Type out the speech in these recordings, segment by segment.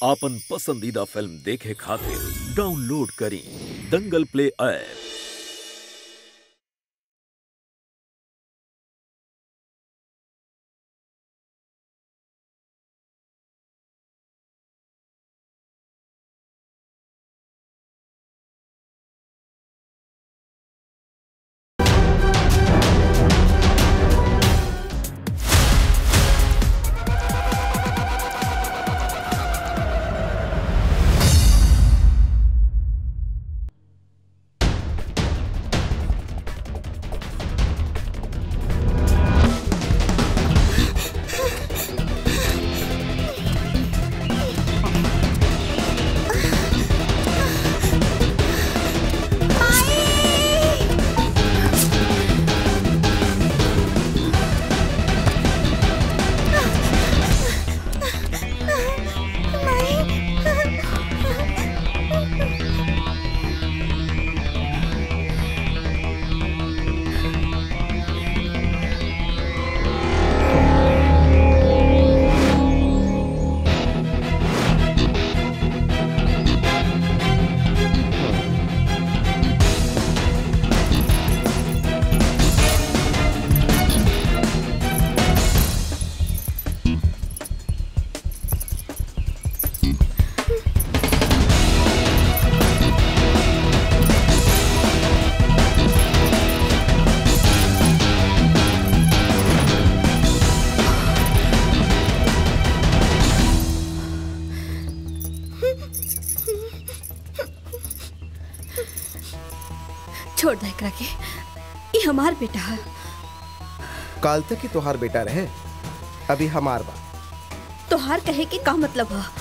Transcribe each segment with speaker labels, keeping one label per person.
Speaker 1: आपन पसंदीदा फिल्म देखे खातिर डाउनलोड करी दंगल प्ले ऐप
Speaker 2: छोड़ दे एकरा के ये हमार बेटा है
Speaker 3: काल तक ही तोहार बेटा रहे अभी हमार बा
Speaker 2: तोहार कहे के का मतलब है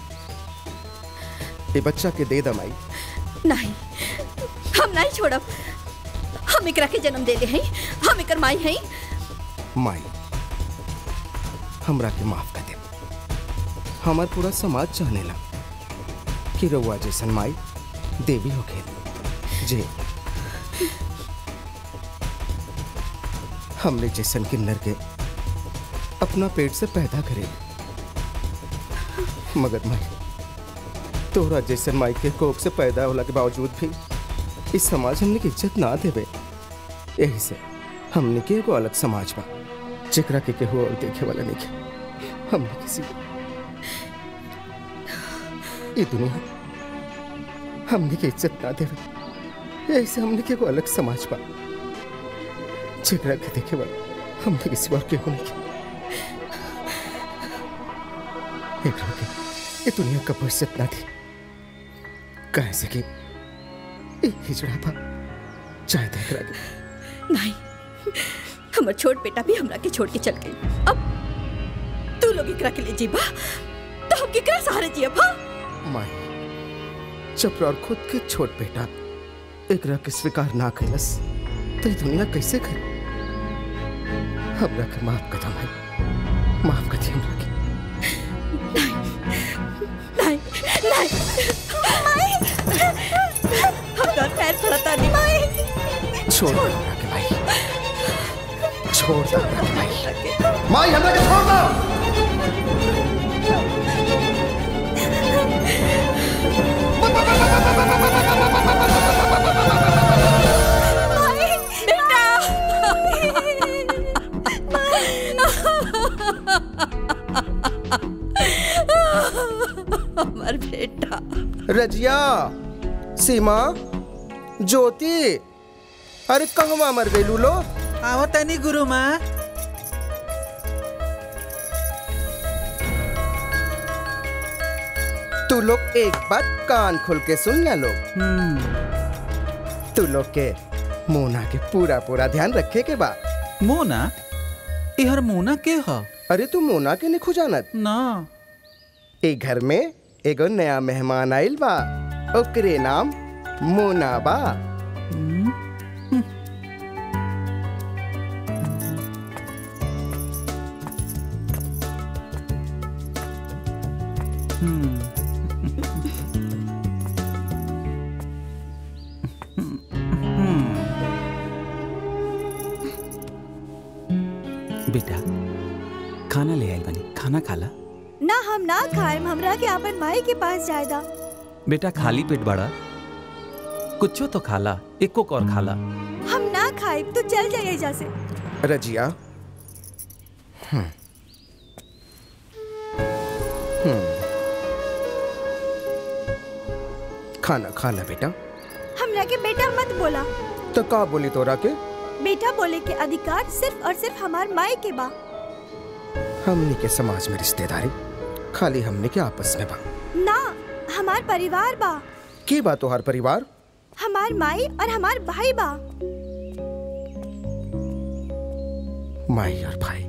Speaker 3: ये बच्चा के दे दमाई
Speaker 2: नहीं हम नहीं छोड़ब हम एकरा के जन्म दे हैं हम एकर माई हैं
Speaker 3: माई हमरा के माफ कर दे हमार पूरा समाज चाहनेला कि रउआ जैसन माई देवी हो खेल जे हमने जैसन किन्नर के अपना पेट से पैदा करे मगर माई तोहरा जैसन माई के कोख से पैदा होला के बावजूद भी इस समाज हमने की इज्जत ना देवे यही से हमने के एगो अलग समाज बा जेकरा के केहू और देखे वाला नहीं के हमने किसी ये दुनिया हमने के इज्जत ना देवे यही से हमने के एगो अलग समाज बा जेकरा के देखे वाला हमने किसी और केहू नहीं के एकरा के ये दुनिया का इज्जत ना दी कहे से कि ये हिजड़ा बा चाहे तो एकरा के
Speaker 2: नहीं हमर छोट बेटा भी हमरा के छोड़ के चल गई अब तू लोग एकरा के लिए जीबा तो हम केकरा सहारे जियब हाँ
Speaker 3: माई जब और खुद के छोट बेटा एकरा के स्वीकार ना कैलस तो ये दुनिया कैसे करे हमरा के माफ कर दो माई माफ कर दी हमरा के
Speaker 2: नहीं नहीं हम तो पैर पड़ता नहीं माई
Speaker 3: छोड़ दो हमरा के माई छोड़ दो हमरा के माई माई हमरा के छोड़ दो
Speaker 2: हमार बेटा
Speaker 3: रजिया सीमा ज्योति अरे कहवा मर गई लो
Speaker 4: आओ तनी गुरु माँ
Speaker 3: तू लोग एक बात कान खोल के सुन ना लोग तू लोग के मोना के पूरा पूरा ध्यान रखे के बा
Speaker 4: मोना इहर मोना के ह
Speaker 3: अरे तू मोना के नहीं खुजानत
Speaker 4: ना
Speaker 3: ए घर में एगो नया मेहमान आइल बा ओकरे नाम मोना बा
Speaker 4: बेटा खाना ले आइल बनी खाना खाला
Speaker 2: ना
Speaker 5: हम ना खाएम हमरा के अपन माई के पास जायदा
Speaker 4: बेटा खाली पेट बड़ा कुछो तो खाला एको और खाला
Speaker 5: हम ना खाएब तो चल जाइए एजा से
Speaker 3: रजिया हम्म। हम्म। खाना खा ले बेटा
Speaker 5: हमरा के बेटा मत बोला
Speaker 3: तो का बोली तोरा के
Speaker 5: बेटा बोले के अधिकार सिर्फ और सिर्फ हमार माई के बा
Speaker 3: हमनी के समाज में रिश्तेदारी खाली हमनी के आपस में बा
Speaker 5: ना हमार परिवार बा
Speaker 3: की बात तोहार परिवार
Speaker 5: हमार माई और हमार भाई बा
Speaker 3: माई और भाई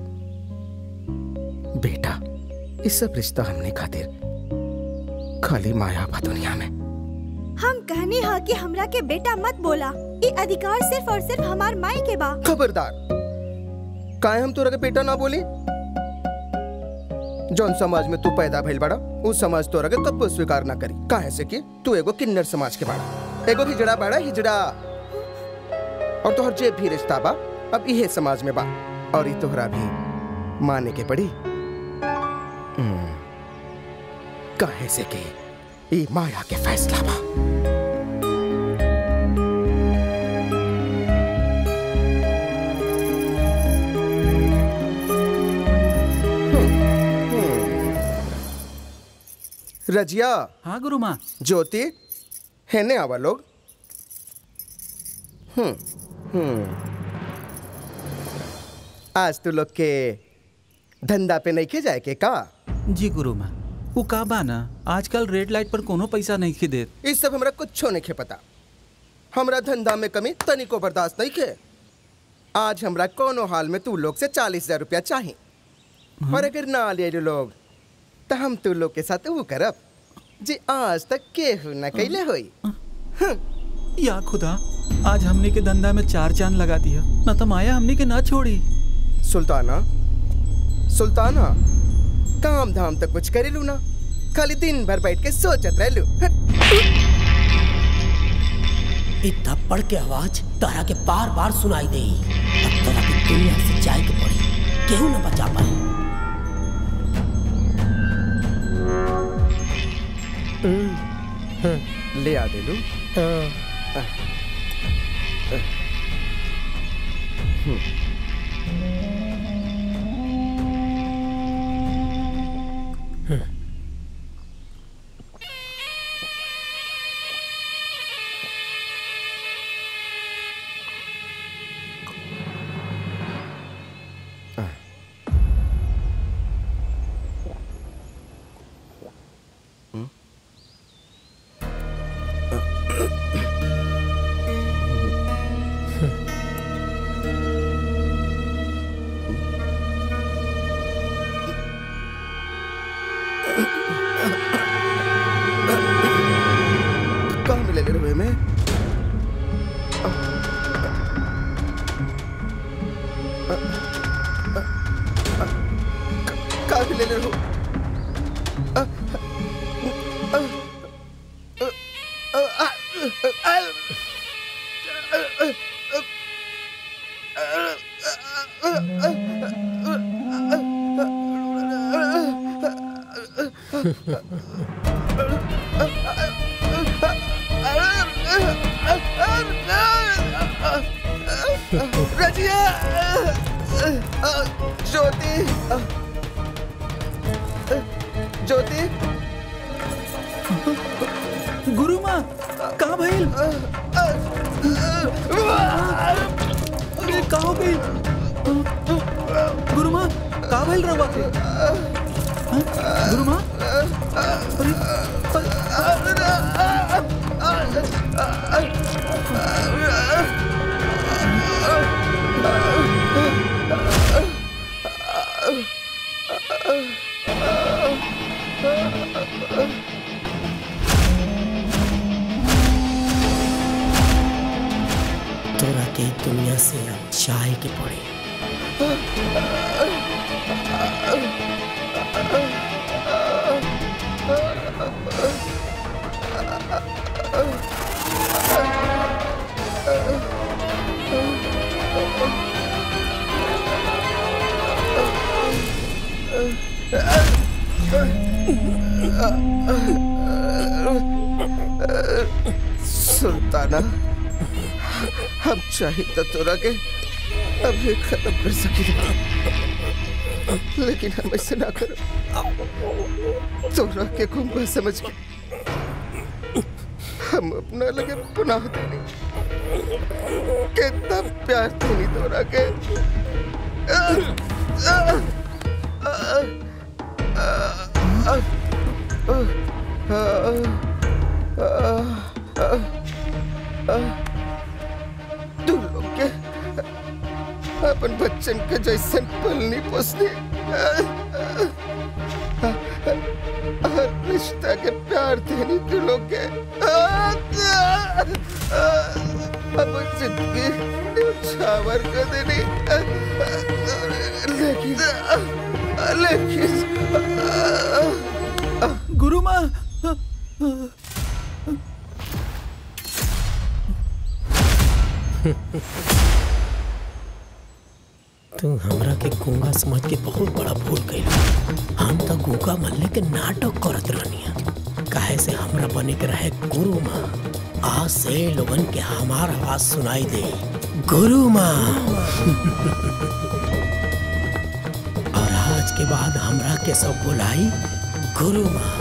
Speaker 3: बेटा इस सब रिश्ता हमने खातिर खाली माया बा दुनिया में
Speaker 5: हम कहनी हा कि हमरा के बेटा मत बोला ये अधिकार सिर्फ और सिर्फ हमार माई के बा
Speaker 3: खबरदार काहे हम तोरा के बेटा ना बोली जौन समाज में तू पैदा भइल बड़ा उस समाज तोरा के कब स्वीकार ना करी काहे से कि तू एगो किन्नर समाज के बड़ा एगो हिजड़ा बड़ा हिजड़ा और तोहर जे भी रिश्ता बा अब इहे समाज में बा और ई तोहरा भी माने के पड़ी हम्म, काहे से कि ई माया के फैसला बा रजिया
Speaker 4: हाँ गुरु माँ
Speaker 3: ज्योति है ने आवा लोग हम्म हम्म आज तू लोग के धंधा पे नहीं के जाए के का
Speaker 4: जी गुरु माँ वो का बा ना आजकल रेड लाइट पर कोनो पैसा नहीं खी देत
Speaker 3: इस सब हमरा कुछ नहीं के पता हमरा धंधा में कमी तनिको बर्दाश्त नहीं के आज हमरा कोनो हाल में तू लोग से चालीस हजार रुपया चाहिए और अगर ना ले जो लोग तो हम तू लोग के साथ वो करब जी आज तक केहू न कैले होई
Speaker 4: या खुदा आज हमने के धंधा में चार चांद लगा दिया न तो माया हमने के ना छोड़ी
Speaker 3: सुल्ताना सुल्ताना काम धाम तक कुछ करेलू ना खाली दिन भर बैठ के सोचत रहलू
Speaker 6: इ थप्पड़ के आवाज तारा के बार बार सुनाई दे अब तारा के दुनिया से जाए के पड़ी केहू न बचा पाए
Speaker 3: ले आ देलू कहाँ मिले ले रहे में कहाँ मिले ले रहो रजिया ज्योति ज्योति
Speaker 4: गुरु माँ कहाँ भइल का हो गई गुरु माँ का भइल रवा के हाँ? गुरु माँ अरे
Speaker 6: तोरा के इ दुनिया से अब जाए के पड़ी
Speaker 3: Uh, सुल्ताना हम चाहे तो तोरा के अभी खत्म कर सकी लेकिन हम ऐसे ना करो तोरा के गुंगा समझ के हम अपना लगे पुनः देने कितना प्यार देनी तोरा के तू लोग के अपन बच्चन के जैसन पलनी पोसनी हर रिश्ता के प्यार देनी तू लोग के अपन जिंदगी छावर कर देनी लेकिन लेकिन
Speaker 4: गुरु माँ
Speaker 6: तू हमरा के गूंगा समझ के बहुत बड़ा भूल गई हम तो गूंगा मल्ले के नाटक करत रहनी काहे से हमरा बने के रहे गुरु माँ आज से लोगन के हमार आवाज सुनाई दे गुरु माँ और आज के बाद हमरा के सब बुलाई गुरु माँ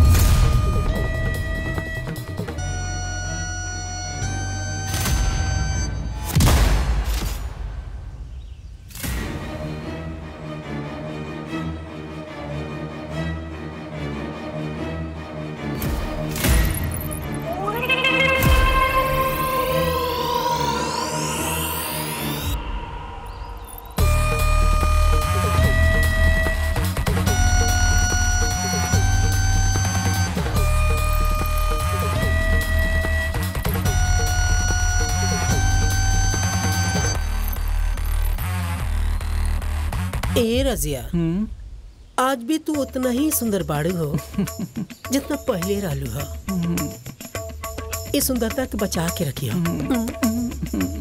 Speaker 6: ए रजिया आज भी तू उतना ही सुंदर बाड़ू हो जितना पहले रहलू हो इस सुंदरता के बचा के रखियो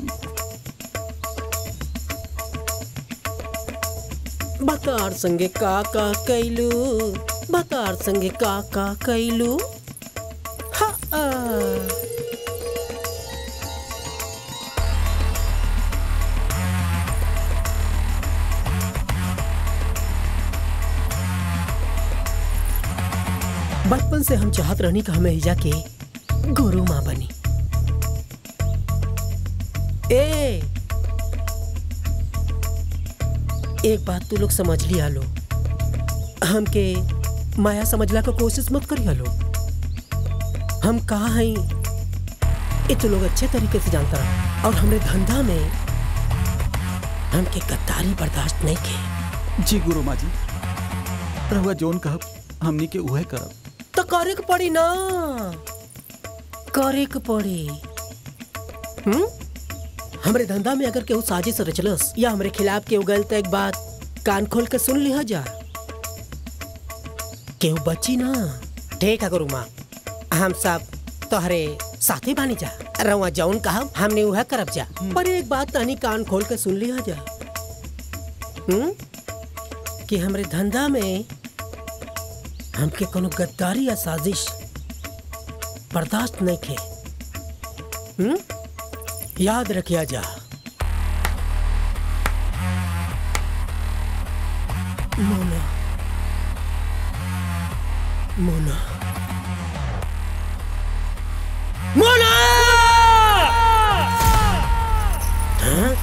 Speaker 6: बतार संगे का का कैलू बतार संगे का का कैलू हा आ। बचपन से हम चाहत रहनी कि हमें हिजा के गुरु माँ बनी ए एक बात तू लोग समझ लिया लो हमके माया समझला का कोशिश मत करिया लो हम कहा हैं ये तो लोग अच्छे तरीके से जानता रहा और हमरे धंधा में हमके गद्दारी बर्दाश्त नहीं के
Speaker 4: जी गुरु माँ जी रहुआ जोन कहब हमनी के उहे करब
Speaker 6: तो करे के पड़ी ना करे के पड़ी हम्म हमरे धंधा में अगर केहू साजिश रचलस या हमरे खिलाफ केहू गलत एक बात कान खोल के सुन लिया जा केहू बची ना ठीक है गुरु माँ हम सब तोहरे साथी बानी जा रवा जौन कहा हमने वह करब जा पर एक बात तानी कान खोल के सुन लिया जा हम्म कि हमरे धंधा में हमके कोनो गद्दारी या साजिश बर्दाश्त नहीं खे हम्म याद रखिया जा मोना मोना मोना हाँ?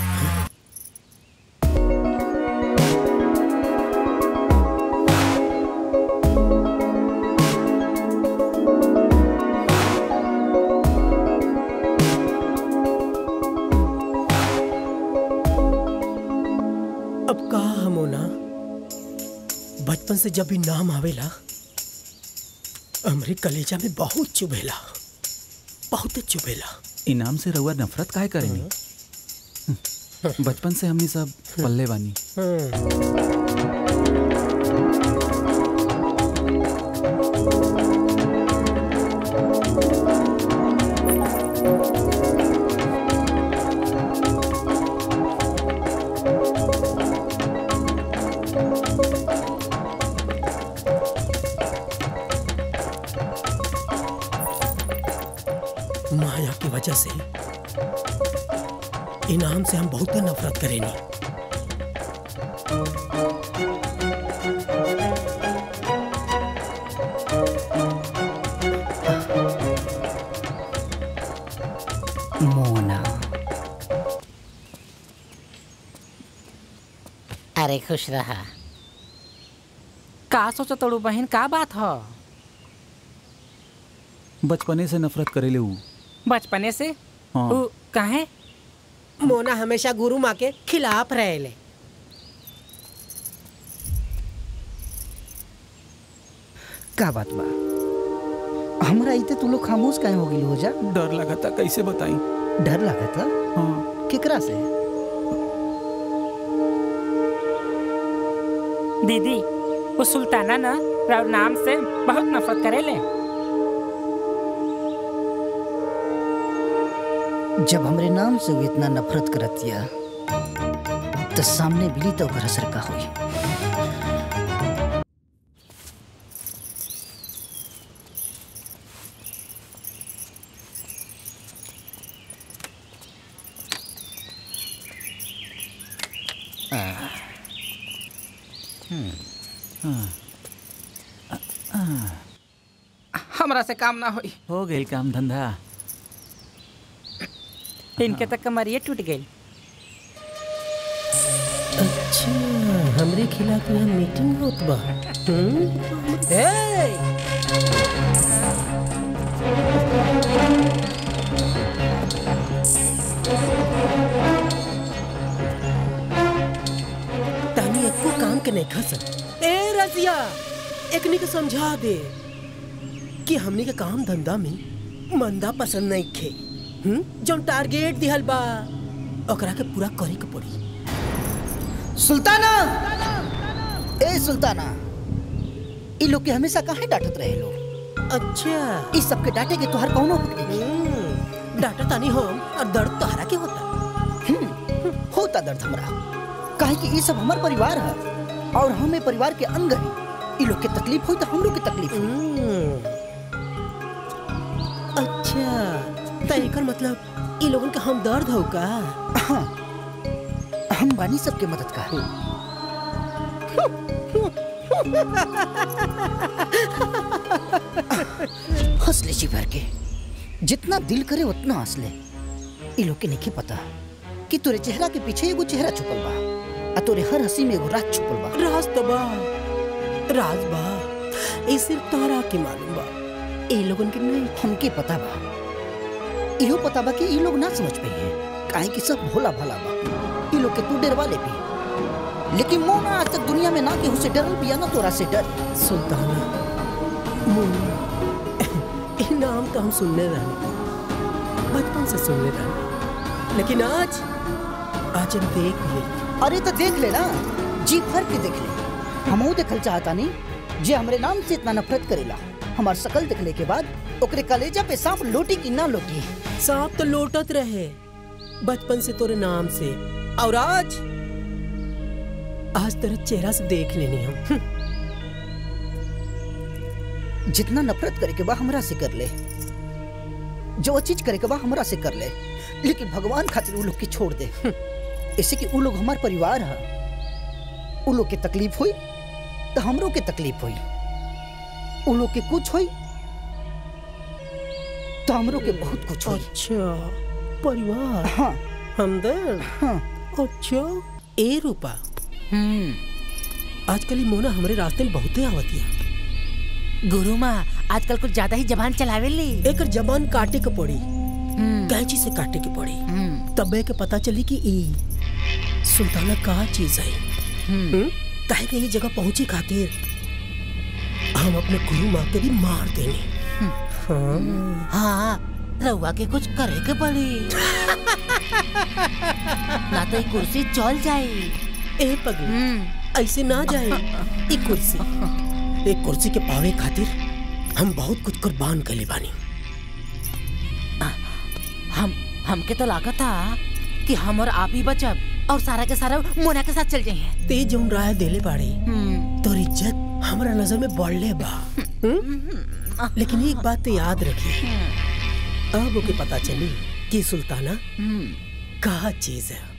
Speaker 6: अब कहा हम होना बचपन से जब भी नाम आवेला हमरे कलेजा में बहुत चुभेला बहुत चुभेला
Speaker 4: इनाम से रहुआ नफरत काहे करेंगे बचपन से हमनी सब पल्ले बानी
Speaker 6: माया की वजह से इनाम से हम बहुत नफरत करेंगे
Speaker 7: मोना
Speaker 8: अरे खुश रहा का सोचो तोड़ू बहन का बात हो
Speaker 4: बचपने से नफरत करेले ऊ
Speaker 8: बचपने से
Speaker 4: हाँ।
Speaker 8: उ काहे
Speaker 6: मोना हमेशा गुरु माँ के खिलाफ रहेले
Speaker 7: का बात बा हमरा इते तू लोग खामोश काहे हो गइल हो जा
Speaker 4: डर लगा था कैसे बताई
Speaker 7: डर लागत
Speaker 4: हाँ
Speaker 7: केकरा से
Speaker 8: दीदी वो सुल्ताना ना राव नाम से बहुत नफरत करेले
Speaker 7: जब हमरे नाम से वो इतना नफरत करतिया तो सामने बिली तो ओकर असर का होई
Speaker 8: हमरा से काम ना होई
Speaker 4: हो गई काम धंधा
Speaker 8: इनके तक कमरिए टूट गई
Speaker 6: अच्छा हमरे खिलाफ यहाँ मीटिंग होत बा हम्म? ए! तानी एको काम के नहीं खस ए रजिया एकनी के समझा दे कि हमनी के काम धंधा में मंदा पसंद नहीं खे हम्म जौन टारगेट दिहल बा ओकरा के पूरा करे के पड़ी
Speaker 7: सुल्ताना ए सुल्ताना ई लोग के हमेशा काहे डांटत रहे लोग
Speaker 6: अच्छा
Speaker 7: ई सबके डांटे के तोहर कौनो हक नहीं
Speaker 6: हम्म, डाटा तानी हम और दर्द तोहरा के होता
Speaker 7: हम्म, होता दर्द हमरा काहे कि ई सब हमार परिवार है और हमें परिवार के अंग है ई लोग के तकलीफ हुई तो हम लोग के तकलीफ हुई
Speaker 6: हम्म, अच्छा त एकर मतलब ई लोगन के हम दर्द हो का
Speaker 7: हाँ हम बानी सबके मदद का हंस ले जी भर के जितना दिल करे उतना हंस ले ई लोग के नहीं पता कि तोरे चेहरा के पीछे एगो चेहरा छुपल बा आ तोरे हर हंसी में एगो राज छुपल बा
Speaker 6: राज तो बा राज बा ई सिर्फ तोहरा के मालूम बा ए लोगन के नहीं
Speaker 7: हमके पता बा इहो पता बा कि ई लोग ना समझ पाई है काहे कि सब भोला भाला बा ई लोग के तू डरवा ले भी लेकिन मोना आज तक दुनिया में ना केहू से डरल बिया ना तोरा से डर
Speaker 6: सुल्ताना मुन्ना ई नाम तो हम सुनने रहे बचपन से सुनने रहे लेकिन आज आज हम देख लिए
Speaker 7: अरे तो देख ले ना जी भर के देख ले हमहू देखल चाहता नहीं जे हमरे नाम से इतना नफरत करेला हमार शकल देखले के बाद ओकरे कलेजा पे सांप लोटी की ना लोटी
Speaker 6: सांप तो लोटत रहे बचपन से तोरे नाम से और आज आज तेरा चेहरा से देख लेनी हम हम्म,
Speaker 7: जितना नफरत करे के बा हमरा से कर ले जो चीज करे के बा हमरा से कर ले लेकिन भगवान खातिर उ लोग के छोड़ दे ऐसे कि उ लोग हमार परिवार है उ लोग के तकलीफ हुई तो हमरो के तकलीफ हुई उ लोग के कुछ हुई तो हमरो के बहुत कुछ हुई
Speaker 6: अच्छा परिवार
Speaker 7: हाँ
Speaker 6: हमदर्द
Speaker 7: हाँ
Speaker 6: अच्छा ए रूपा
Speaker 8: हम्म
Speaker 6: आजकल ही मोना हमारे रास्ते में बहुते आवतिया
Speaker 8: गुरु माँ आजकल कुछ ज्यादा ही जबान चलावे ली
Speaker 6: एकर जबान काटे के पड़ी
Speaker 8: हम्म,
Speaker 6: कैंची से काटे के पड़ी
Speaker 8: हम्म,
Speaker 6: तबे के पता चली कि ई सुल्ताना का चीज है
Speaker 8: हम्म।
Speaker 6: हम्म? काहे के ये जगह पहुंचे खातिर हम अपने गुरु माँ के भी मार देने हाँ
Speaker 8: हाँ रउआ के कुछ करे के पड़ी ना तो ये कुर्सी चल जाई
Speaker 6: ए पगली
Speaker 8: हम्म,
Speaker 6: ऐसे ना जाए एक कुर्सी एक कुर्सी के पावे खातिर हम बहुत कुछ कुर्बान कर बानी
Speaker 8: हम हमके तो लागत था कि हम और आप ही बचब और सारा के सारा मोना के साथ चल जाइए
Speaker 6: ते जौन राय देले बाड़े
Speaker 8: हम्म,
Speaker 6: तोर इज्जत हमारा नजर में बढ़ले बा हम्म? लेकिन एक बात तो याद रखी अब ओके पता चली कि सुल्ताना का चीज है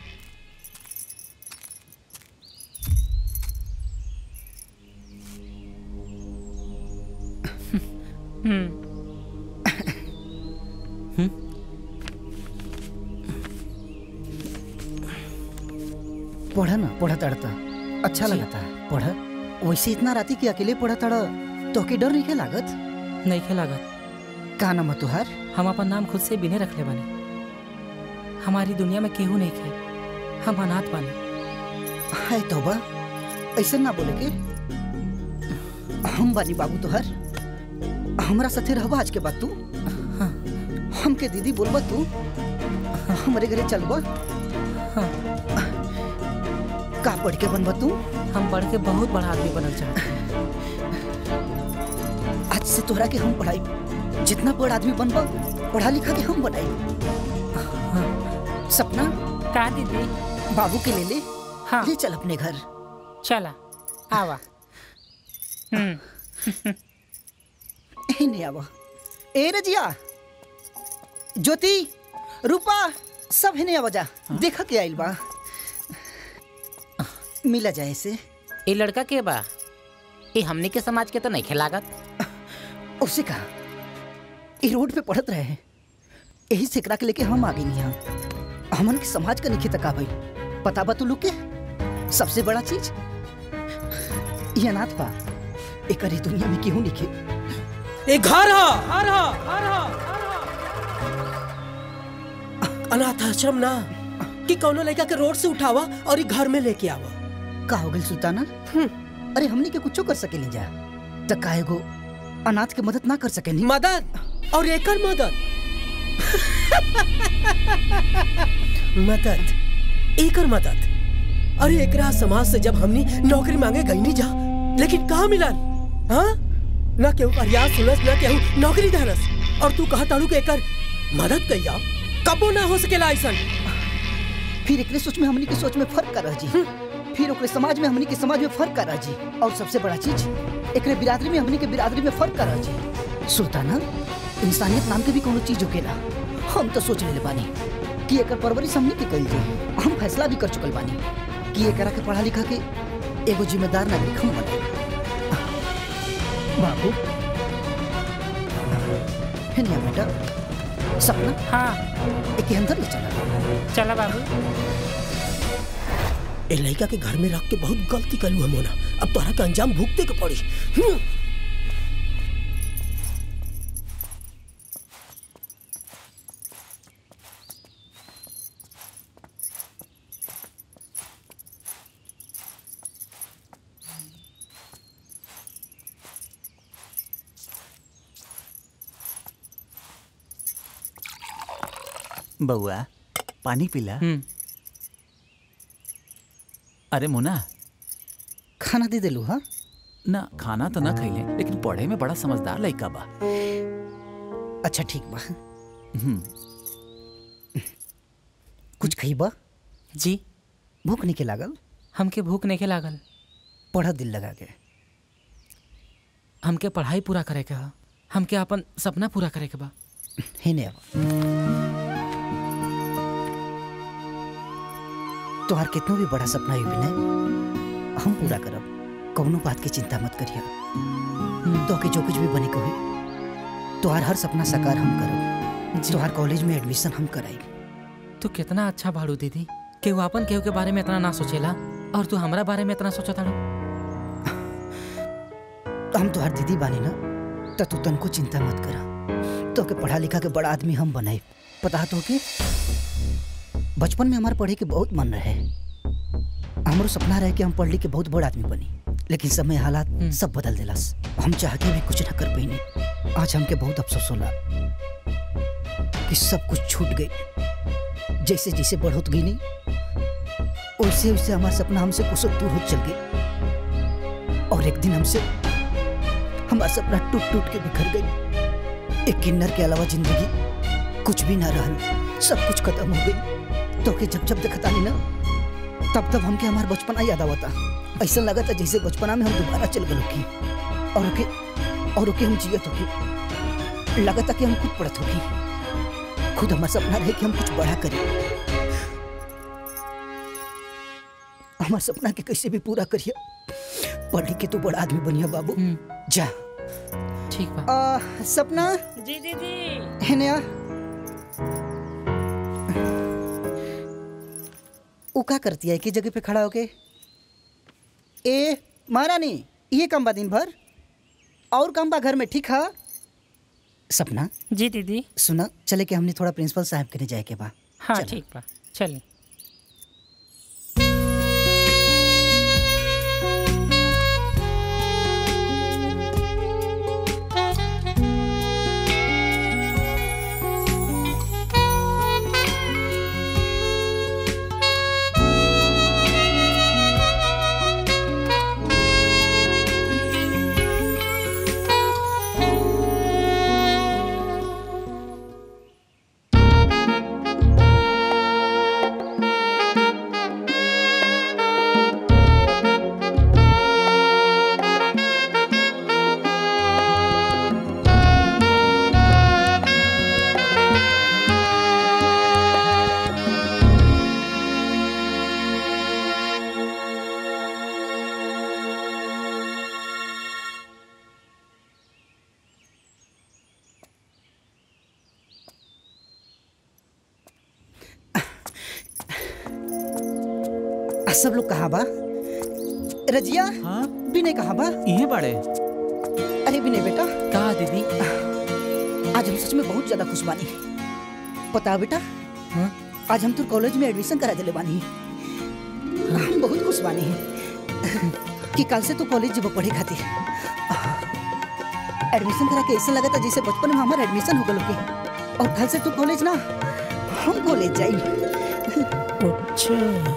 Speaker 7: पढ़ा ना पढ़ा तड़ता अच्छा लगता है पढ़ा वैसे इतना राती के अकेले पढ़ा तड़ा तो के डर नहीं के लागत
Speaker 8: नहीं खे लागत
Speaker 7: का नाम है तुहार
Speaker 8: हम अपन नाम खुद से बिने रखले बानी हमारी दुनिया में केहू नहीं खे हम अनाथ बानी
Speaker 7: हाय तोबा ऐसे ना बोले के हम बानी बाबू तुहार हमरा साथे रहबा आज के बाद तू हमके दीदी बोलबा तू हमरे घरे चलबा का पढ़ के बनबा तू
Speaker 8: हम पढ़ के बहुत बड़ा आदमी बनल चाहते
Speaker 7: आज से तोहरा के हम पढ़ाई जितना बड़ आदमी बनबा पढ़ा लिखा के हम बनाई सपना
Speaker 8: का दीदी
Speaker 7: बाबू के ले ले
Speaker 8: हाँ
Speaker 7: ले चल अपने घर
Speaker 8: चला आवा हम्म
Speaker 7: ए नहीं आवा ए रजिया ज्योति रूपा सब है नहीं आवा जा देखा के आइल बा मिला जाए से
Speaker 8: ये लड़का के बा ये हमने के समाज के तो नहीं खेलागत
Speaker 7: उसे कहा ये रोड पे पढ़त रहे हैं यही से एकरा के लेके हम आ गई यहाँ हमन के समाज का निखित का भाई पता बा तू लोग के सबसे बड़ा चीज ये अनाथ बा एक दुनिया में केहू निखे
Speaker 6: ए घर हा घर हा घर हा अनाथ आश्रम ना कि कौनो लड़का के रोड से उठावा और ई घर में लेके आवा
Speaker 7: का हो गई सुल्ताना अरे हमनी के कुछो कर सके जा त काहे गो अनाथ के मदद ना कर सके
Speaker 6: मदद और एकर मदद मदद एकर मदद अरे एकरा समाज से जब हमनी नौकरी मांगे गई नहीं जा लेकिन कहाँ मिलन हाँ ना केहू फरियाद सुनस ना केहू नौकरी धरस और तू कहा ताड़ू के एकर मदद कइया कबो ना हो सकेला ऐसन
Speaker 7: फिर एकरे सोच में हमनी के सोच में फर्क कर जी फिर ओकरे समाज में हमनी के समाज में फर्क कर जी और सबसे बड़ा चीज एकरे बिरादरी में हमनी के बिरादरी में फर्क कर जी सुल्ताना इंसानियत नाम के भी कोनो चीज होकेला हम तो सोच लेले बानी कि एकर परवरिश हमनी के कइल जाए हम फैसला भी कर चुकल बानी कि एकरा के पढ़ा लिखा के एगो जिम्मेदार नागरिक हम बने बाबू है नहीं बेटा सपना
Speaker 8: हाँ
Speaker 7: एक अंदर ले चला
Speaker 8: चला बाबू
Speaker 6: ए लड़का के घर में रख के बहुत गलती कलू हम होना अब तोहरा के अंजाम भुगते के पड़ी हम्म।
Speaker 9: बउआ पानी पीला
Speaker 8: हम्म
Speaker 9: अरे मुना
Speaker 7: खाना दे देलू हाँ
Speaker 9: ना खाना तो ना खैले लेकिन पढ़े में बड़ा समझदार लड़का बा
Speaker 7: अच्छा ठीक बा
Speaker 9: हम्म,
Speaker 7: कुछ खइबा
Speaker 8: जी
Speaker 7: भूख नहीं के लागल
Speaker 8: हमके भूख नहीं के लागल
Speaker 7: पढ़ा दिल लगा के
Speaker 8: हमके पढ़ाई पूरा करे के ह हमके अपन सपना पूरा करे के बा
Speaker 7: हे ने अब तोहार कितना भी बड़ा सपना है विनय हम पूरा करब कौनो बात की चिंता मत करिया तो के जो कुछ भी बने कही तोहार हर सपना साकार हम करब तोहार कॉलेज में एडमिशन हम कराई
Speaker 8: तू कितना अच्छा बाड़ू दीदी कि वो अपन केहू के बारे में इतना ना सोचेला और तू हमरा बारे में इतना सोचा ताड़ू
Speaker 7: हम तोहार दीदी बानी ना तो तू तनको चिंता मत करा तो के पढ़ा लिखा के बड़ा आदमी हम बनाए पता तो के बचपन में हमारे पढ़े के बहुत मन रहे हमारो सपना रहे कि हम पढ़ लिख के बहुत बड़ा आदमी बनी लेकिन समय हालात सब बदल दिलास हम चाह के भी कुछ न कर पाई आज हमके बहुत अफसोस होला कि सब कुछ छूट गई जैसे जैसे बढ़ोत गई नहीं वैसे वैसे हमारा सपना हमसे कुछ दूर हो चल गई और एक दिन हमसे हमारा सपना टूट टूट के बिखर गई एक किन्नर के अलावा जिंदगी कुछ भी ना रहल सब कुछ खत्म हो गई तो के जब जब देखता नहीं ना तब तब हमके हमारा बचपना याद आवता ऐसा लगा था जैसे बचपना में हम दोबारा चल गए की और ओके और ओके हम जियत होके लगता कि हम खुद पढ़त होगी खुद हमारा सपना रहे कि हम कुछ बड़ा करें हमारे सपना के कैसे भी पूरा करिए पढ़ लिख के तू बड़ा आदमी बनिया बाबू जा
Speaker 8: ठीक बा
Speaker 7: आ, सपना
Speaker 8: जी दीदी
Speaker 7: है नया वो क्या करती है एक ही जगह पे खड़ा होके ए महारानी ये काम बा दिन भर और काम बा घर में ठीक है सपना
Speaker 8: जी दीदी
Speaker 7: सुना चले कि हमने थोड़ा प्रिंसिपल साहब के जाए के बा
Speaker 8: हाँ
Speaker 7: चलो।
Speaker 8: ठीक बा चलिए
Speaker 7: आ, सब लोग कहाँ बा रजिया
Speaker 9: हाँ
Speaker 7: विनय कहाँ बा
Speaker 9: ये बड़े
Speaker 7: अरे विनय बेटा
Speaker 8: कहा दीदी
Speaker 7: आज हम सच में बहुत ज्यादा खुश बानी पता है बेटा
Speaker 8: हाँ?
Speaker 7: आज हम तो कॉलेज में एडमिशन करा दिले बानी हम बहुत खुश बानी कि कल से तू कॉलेज जब पढ़े खातिर एडमिशन करा के ऐसा लगा था जैसे बचपन में हमारा एडमिशन हो गल के और कल से तू कॉलेज ना हम कॉलेज जाई
Speaker 6: अच्छा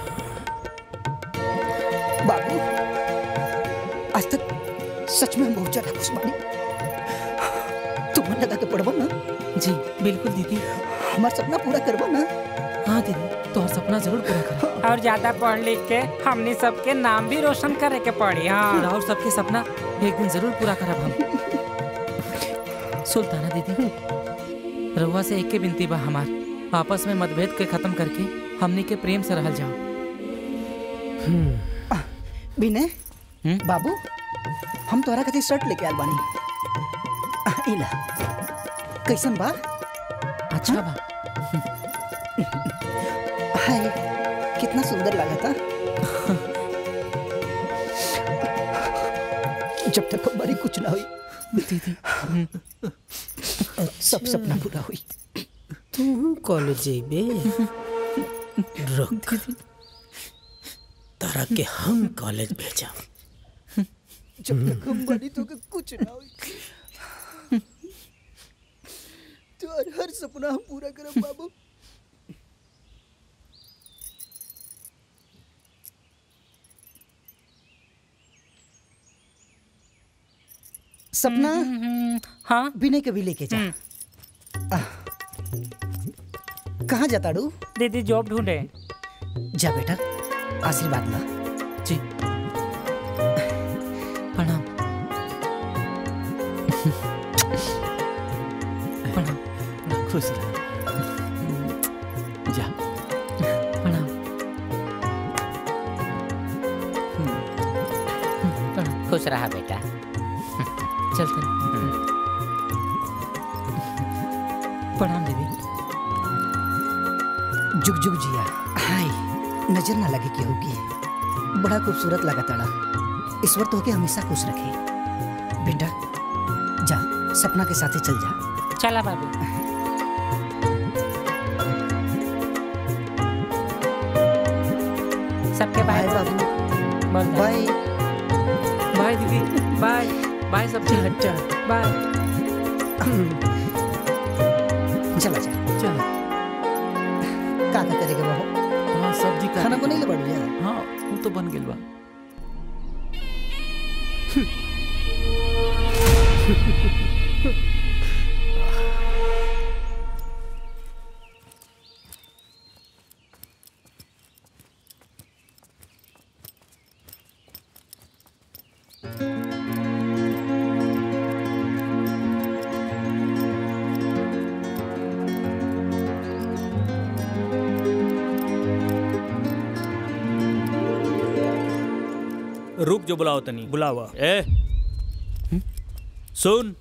Speaker 7: बाबू आज तक सच में हम बहुत ज्यादा खुश बानी तू मन लगा के पढ़बो ना
Speaker 8: जी बिल्कुल दीदी
Speaker 7: हमारा सपना पूरा करबो ना
Speaker 8: हाँ दीदी तो सपना जरूर पूरा करें
Speaker 10: और ज्यादा पढ़ लिख के हमने सबके नाम भी रोशन करे के पड़ी हाँ
Speaker 8: और सबके सपना एक दिन जरूर पूरा करब हम सुल्ताना दीदी रउआ से एक के बिनती बा हमार आपस में मतभेद के खत्म करके हमनी के प्रेम से रहल जाओ
Speaker 7: विनय
Speaker 8: हम्म?
Speaker 7: बाबू हम तोहरा खातिर शर्ट लेके आल बानी आ, इला कैसन बा
Speaker 8: अच्छा बा
Speaker 7: हाय कितना सुंदर लगा था जब तक हमारी कुछ ना हुई
Speaker 8: दीदी
Speaker 7: सब सपना पूरा हुई
Speaker 6: तू कॉलेज जेबे रुक तारा के हम कॉलेज भेजा
Speaker 7: जब तक हमारी तो के कुछ ना हुई तो हर हर सपना हम पूरा करब बाबू सपना
Speaker 10: हाँ
Speaker 7: विनय के भी लेके जा आह, कहाँ जाता डू
Speaker 10: दीदी जॉब ढूंढे
Speaker 7: जा बेटा आशीर्वाद ला
Speaker 8: जी प्रणाम प्रणाम
Speaker 9: खुश रह जा
Speaker 8: प्रणाम प्रणाम
Speaker 10: खुश रहा बेटा
Speaker 8: चलते हैं। प्रणाम दीदी
Speaker 7: जुग जुग जिया हाय नजर ना लगे केहू की बड़ा खूबसूरत लगा ताड़ा ईश्वर तो के हमेशा खुश रखे बेटा जा सपना के साथे चल जा
Speaker 10: चला बाबू सबके बाय
Speaker 7: बाय बाबू
Speaker 10: बोल दे।
Speaker 7: बाय
Speaker 8: बाय दीदी बाय बाय सब
Speaker 7: हटा
Speaker 10: बाय
Speaker 7: चला जा
Speaker 8: चलो
Speaker 7: का का करेगा बाबू
Speaker 9: हाँ सब्जी का
Speaker 7: खाना बनेले बढ़ जा
Speaker 9: हाँ वो तो बन गेल बा
Speaker 11: रुक जो बुलाओ तनी बुलावा ए सुन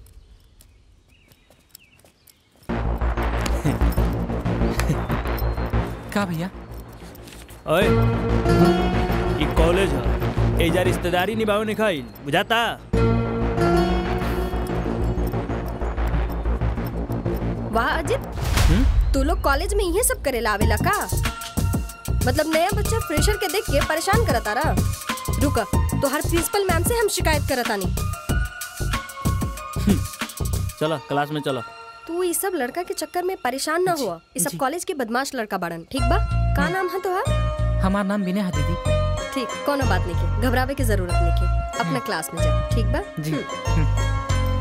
Speaker 9: का भैया
Speaker 11: ओए ई कॉलेज है एजा रिश्तेदारी निभावे नहीं खाई बुझाता
Speaker 12: वाह अजित तू लोग कॉलेज में ये सब करेला आवेला का मतलब नया बच्चा फ्रेशर के देख के परेशान करता रहा रुका तो हर प्रिंसिपल मैम से हम शिकायत करता नहीं
Speaker 11: चलो क्लास में चलो
Speaker 12: तू ये सब लड़का के चक्कर में परेशान ना हुआ ये सब कॉलेज के बदमाश लड़का बड़न ठीक बा का नाम है तोहार
Speaker 8: हमार नाम विनय है दीदी
Speaker 12: ठीक कोनो बात नहीं के घबरावे की जरूरत नहीं के अपना क्लास में जा ठीक बा
Speaker 8: जी।
Speaker 12: हम्म।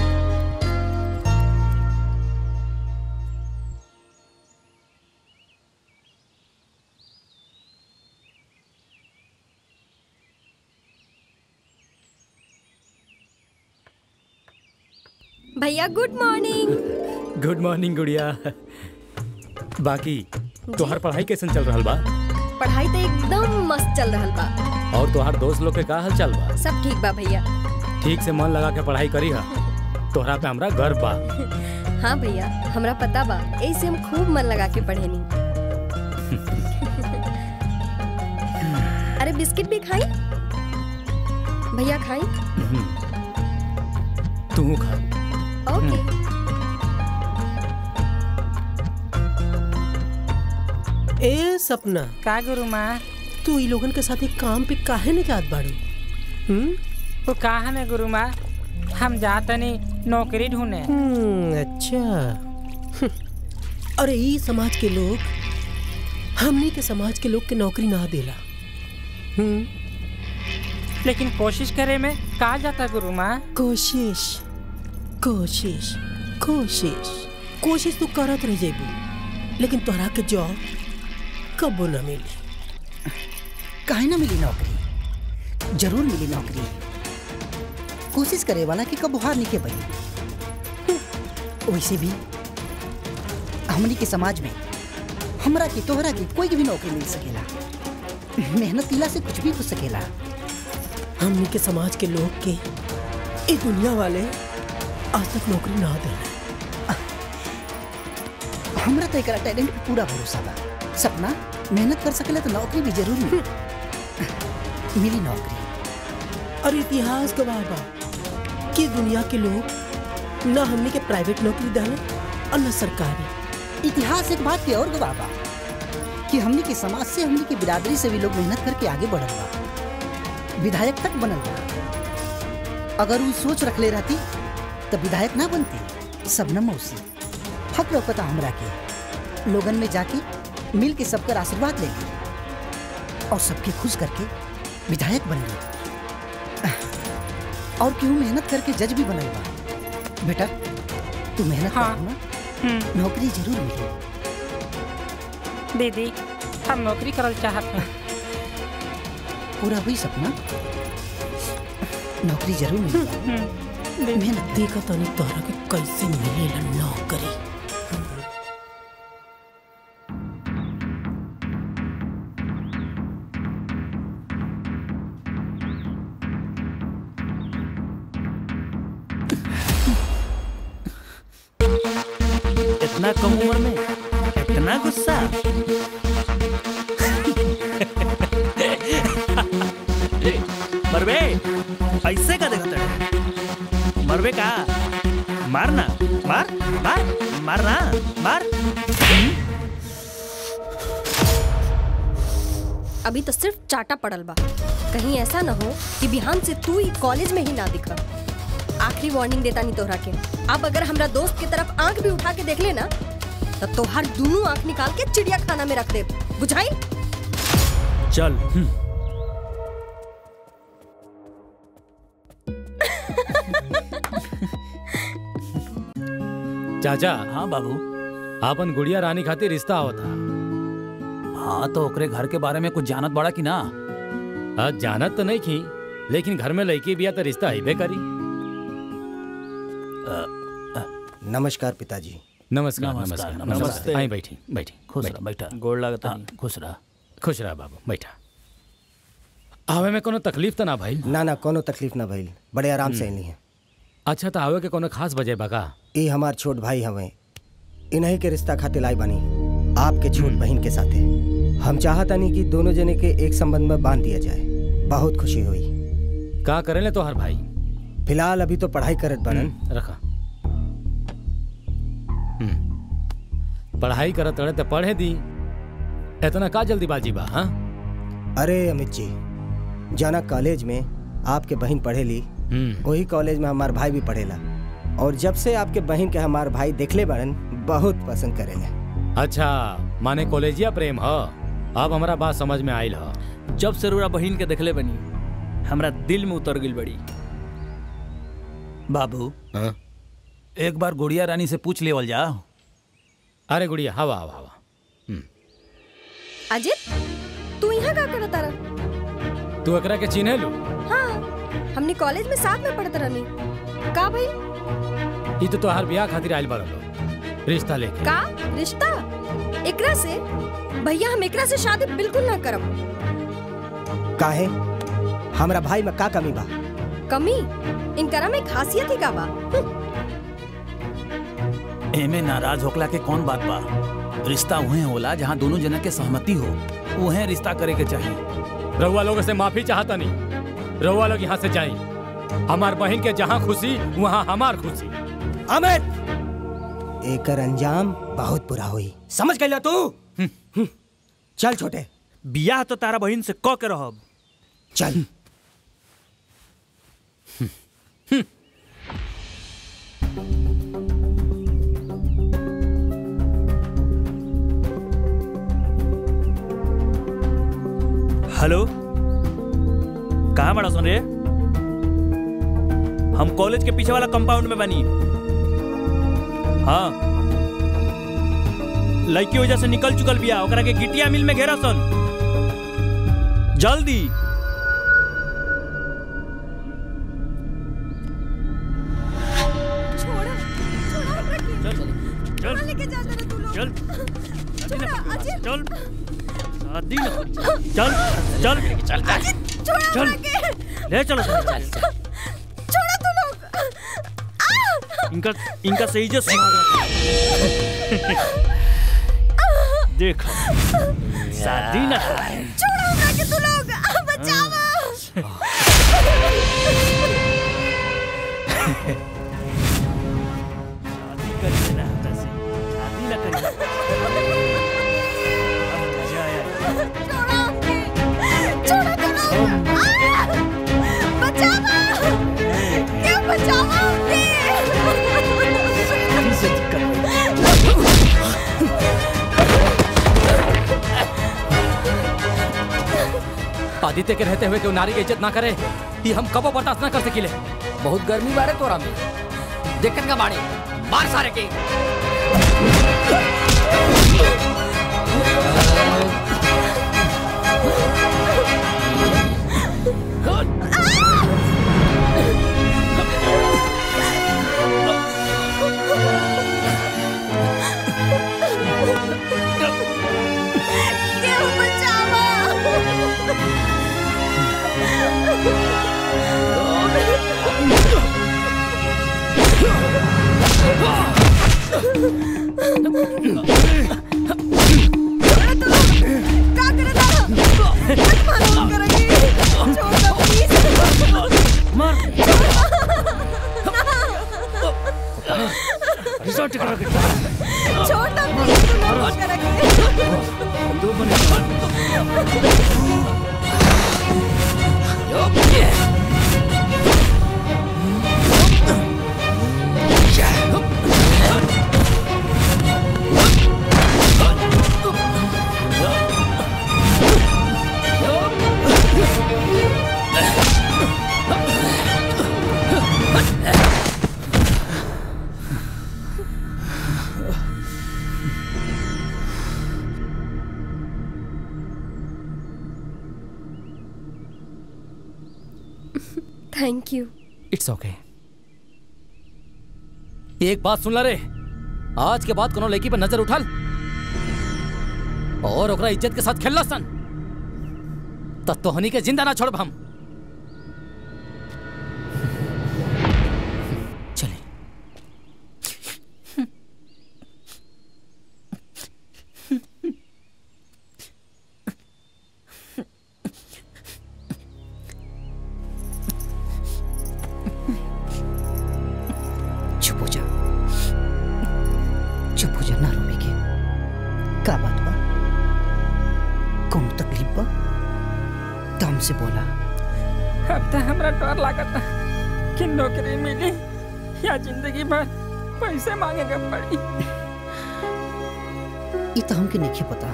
Speaker 12: भैया गुड मॉर्निंग
Speaker 11: गुड मॉर्निंग गुड़िया बाकी तोहार पढ़ाई कैसन चल रहल बा
Speaker 12: पढ़ाई तो एकदम मस्त चल रहा बा
Speaker 11: और तोहार दोस्त लोग के का हाल चाल बा
Speaker 12: सब ठीक बा भैया
Speaker 11: ठीक से मन लगा के पढ़ाई करी हा तोहरा पे हमरा गर्व बा
Speaker 12: हाँ भैया हमरा पता बा ऐसे हम खूब मन लगा के पढ़े नी अरे बिस्किट भी खाई भैया खाई
Speaker 11: तू खा
Speaker 12: ओके
Speaker 6: ए सपना
Speaker 10: का गुरु माँ
Speaker 6: तू ई लोगन के साथ एक काम पे काहे नहीं जात बाड़ू हम्म
Speaker 10: वो कहा ने गुरु माँ हम जातनी नौकरी ढूंढे
Speaker 6: हम्म, अच्छा हम्म, अरे ई समाज के लोग हमनी के समाज के लोग के नौकरी ना देला हम्म
Speaker 10: लेकिन कोशिश करे में का जाता गुरु माँ
Speaker 6: कोशिश कोशिश कोशिश कोशिश तो करत रह जेबू लेकिन तोहरा के जॉब कबो ना मिली
Speaker 7: काहे ना मिली नौकरी जरूर मिली नौकरी कोशिश करे वाला के कब हार निके बनी वैसे भी हमनी के समाज में हमरा के तोहरा के कोई के भी नौकरी मिल सकेला मेहनत किला से कुछ भी हो सकेला
Speaker 6: हमनी के समाज के लोग के ये दुनिया वाले आज तक नौकरी ना दे
Speaker 7: हमरा तो एकरा टैलेंट पे पूरा भरोसा बा सपना मेहनत कर सकेला तो नौकरी भी जरूर मिली मिली नौकरी
Speaker 6: और इतिहास गवाह बा कि दुनिया के लोग ना हमनी के प्राइवेट नौकरी डाले और न सरकारी
Speaker 7: इतिहास एक बात के और गवाह बा कि हमनी के समाज से हमनी के बिरादरी से भी लोग मेहनत करके आगे बढ़ल बा विधायक तक बनल बा अगर वो सोच रख ले रहती तो विधायक ना बनती सबनम मौसी हक लौकता हमरा के लोगन में जाके मिल के सबकर आशीर्वाद ले ली और सबके खुश करके विधायक बन गई और क्यों मेहनत करके जज भी बनल बा बेटा तू मेहनत
Speaker 10: हाँ।
Speaker 7: कर ना नौकरी जरूर मिली
Speaker 10: दीदी हम नौकरी करल चाहते हैं
Speaker 7: पूरा हुई सपना नौकरी जरूर मिली मेहनत
Speaker 6: देखा तनी तोहरा के कैसे मिलेला नौकरी
Speaker 11: इतना कम उम्र में इतना गुस्सा ए, मरबे ऐसे का देखता है मरबे का मारना मार मार मारना मार
Speaker 12: अभी तो सिर्फ चाटा पड़ल बा कहीं ऐसा ना हो कि बिहान से तू ही कॉलेज में ही ना दिखा आखिरी वार्निंग देता नहीं तोहरा के अब अगर हमरा दोस्त की तरफ आंख भी उठा के देख लेना तो तोहार दोनों आंख निकाल के चिड़िया खाना में रख दे बुझाई
Speaker 11: चल हम्म।
Speaker 13: चाचा
Speaker 9: हाँ बाबू
Speaker 13: आपन गुड़िया रानी खातिर रिश्ता आवत था
Speaker 9: हाँ तो ओकरे घर के बारे में कुछ जानत बड़ा कि ना
Speaker 13: आज जानत तो नहीं की लेकिन घर में लड़की बिया तो रिश्ता आइबे करी
Speaker 3: नमस्कार पिताजी
Speaker 13: नमस्कार
Speaker 9: नमस्कार,
Speaker 13: नमस्कार
Speaker 9: नमस्ते।
Speaker 13: नमस्ते आई बैठी बैठी
Speaker 9: खुश
Speaker 13: बैठी।
Speaker 9: रह बैठा
Speaker 11: गोड़ लागता
Speaker 9: हाँ, खुश रह
Speaker 13: खुश रहा बाबू बैठा आवे में कोनो तकलीफ तो ना भाई
Speaker 3: ना ना कोनो तकलीफ ना भइल बड़े आराम से अइली हैं
Speaker 13: अच्छा तो आवे के कोनो खास वजह बा का
Speaker 3: ई हमार छोट भाई हवे इन्हीं के रिश्ता खातिर लाई बनी आपके छोट बहन के साथे हम चाहतानी कि दोनों जने के एक संबंध में बांध दिया जाए बहुत खुशी हुई
Speaker 13: का करेले तो हर भाई
Speaker 3: फिलहाल अभी तो पढ़ाई करत बनन
Speaker 13: रखा पढ़ाई करत रहे तो पढ़े दी इतना का जल्दीबाजी बा हाँ
Speaker 3: अरे अमित जी जाना कॉलेज में आपके बहन पढ़ेली वही कॉलेज में हमार भाई भी पढ़ेला और जब से आपके बहन के हमार भाई देखले बड़न बहुत पसंद करेले
Speaker 13: अच्छा माने कॉलेजिया प्रेम ह अब हमारा बात समझ में आयल ह
Speaker 11: जब से रोरा बहिन के देखले बनी हमरा दिल में उतर गिल बड़ी
Speaker 4: बाबू एक बार गुड़िया रानी से पूछ लेवल जा
Speaker 13: अरे गुड़िया हवा हवा हवा
Speaker 12: अजित तू यहाँ का करत तारा
Speaker 13: तू एकरा के चिन्हे लू
Speaker 12: हाँ हमने कॉलेज में साथ में पढ़त रहनी का भाई
Speaker 13: ई तो तोहार ब्याह खातिर आयल बड़ा रिश्ता लेके
Speaker 12: का रिश्ता एकरा से भैया हम एकरा से शादी बिल्कुल ना करब
Speaker 3: काहे हमरा भाई में का कमी बा
Speaker 12: कमी इनकरा में खासियत ही का बा
Speaker 4: एमे नाराज होकला के कौन बात बा रिश्ता उहे होला जहाँ दोनों जना के सहमति हो उहे रिश्ता करे के चाहिए
Speaker 13: रउआ लोगों से माफी चाहता नहीं रउआ लोग यहाँ से जाए हमार बहन के जहाँ खुशी वहाँ हमार खुशी
Speaker 3: अमित एकर अंजाम बहुत बुरा हुई समझ गया तू चल छोटे
Speaker 11: बियाह तो तारा बहिन से क के रहब
Speaker 3: चल
Speaker 11: हेलो कहाँ बड़ा सुन रे हम कॉलेज के पीछे वाला कंपाउंड में बनी हाँ लड़की वजह से निकल चुकल बिया ओकरा के गिटिया मिल में घेरा सन जल्दी चल
Speaker 5: लेके जा जरा तू लोग
Speaker 11: चल
Speaker 5: छोड़ा अजित
Speaker 11: चल शादी न चल चल चल
Speaker 5: छोड़ा
Speaker 11: चल
Speaker 5: के
Speaker 11: ले चलो
Speaker 5: छोड़ा तू लोग
Speaker 11: इनका इनका सही जो देख शादी न
Speaker 5: छोड़ा हमरा के तू लोग बचावा
Speaker 11: शादी करिए ना तसे शादी न करिए अब मजा आया
Speaker 5: छोड़ा हमके छोड़ा तू लोग आ! बचावा क्या बचावा
Speaker 11: से
Speaker 13: आदित्य के रहते हुए क्यों नारी की इज्जत ना करे ये हम कबो बर्दाश्त ना कर सकिले
Speaker 14: बहुत गर्मी बारे तोरा में दिक्कत का बाड़ी मार सारे के
Speaker 5: क्या बचावा
Speaker 11: रिजल्ट करा के
Speaker 5: छोटा प्लीज तू लोग करेंगे
Speaker 11: दो बने
Speaker 12: थैंक यू
Speaker 13: इट्स ओके एक बात सुन ला रे आज के बाद कोनो लड़की पर नजर उठाल और ओकरा इज्जत के साथ खेलना सन
Speaker 14: तो तोहनी के जिंदा ना छोड़ब हम चले
Speaker 7: चुप हो जा चुप हो जा ना रोवे के का बात बा कौन तकलीफ बा तो हमसे बोला
Speaker 10: अब तो हमरा डर लागता कि नौकरी मिली या जिंदगी भर पैसे मांगेगा पड़ी
Speaker 7: ये तो हमके नहीं पता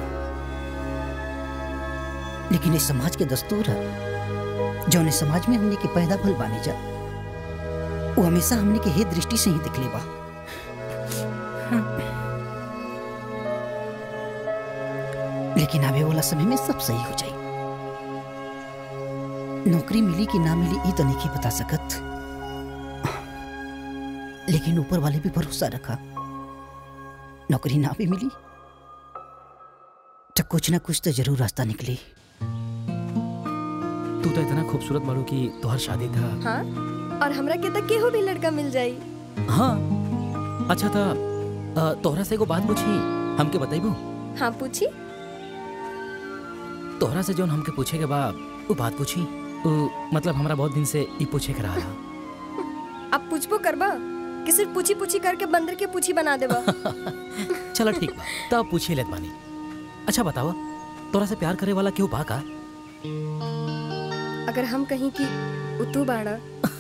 Speaker 7: लेकिन इस समाज के दस्तूर है जौन इस समाज में हमने के पैदा भल बानी जा वो हमेशा हमने के हे दृष्टि से ही दिखले बा लेकिन आवे वाला समय में सब सही हो जाए नौकरी मिली कि ना मिली ये तो नहीं बता सकत लेकिन ऊपर वाले भी भरोसा रखा नौकरी ना भी मिली तो कुछ ना कुछ तो जरूर रास्ता निकली
Speaker 9: तू तो इतना खूबसूरत बाड़ू कि तोहर शादी था
Speaker 12: हाँ और हमरा के तक केहू भी लड़का मिल जाई
Speaker 9: हाँ अच्छा था अ, तोहरा से एगो बात पूछी हमके बताइबू
Speaker 12: हाँ पूछी
Speaker 9: तोहरा से जोन हमके पूछे के बा वो बात पूछी उ, मतलब हमरा बहुत दिन से ई पूछे के रहा
Speaker 12: अब पूछबो करबा कि सिर्फ पूछी पूछी करके बंदर के पूछी बना देबा
Speaker 9: चलो ठीक बा तब पूछे लेत बानी अच्छा बतावा तोरा से प्यार करे वाला क्यों बा का
Speaker 12: अगर हम कहीं की उतू बाड़ा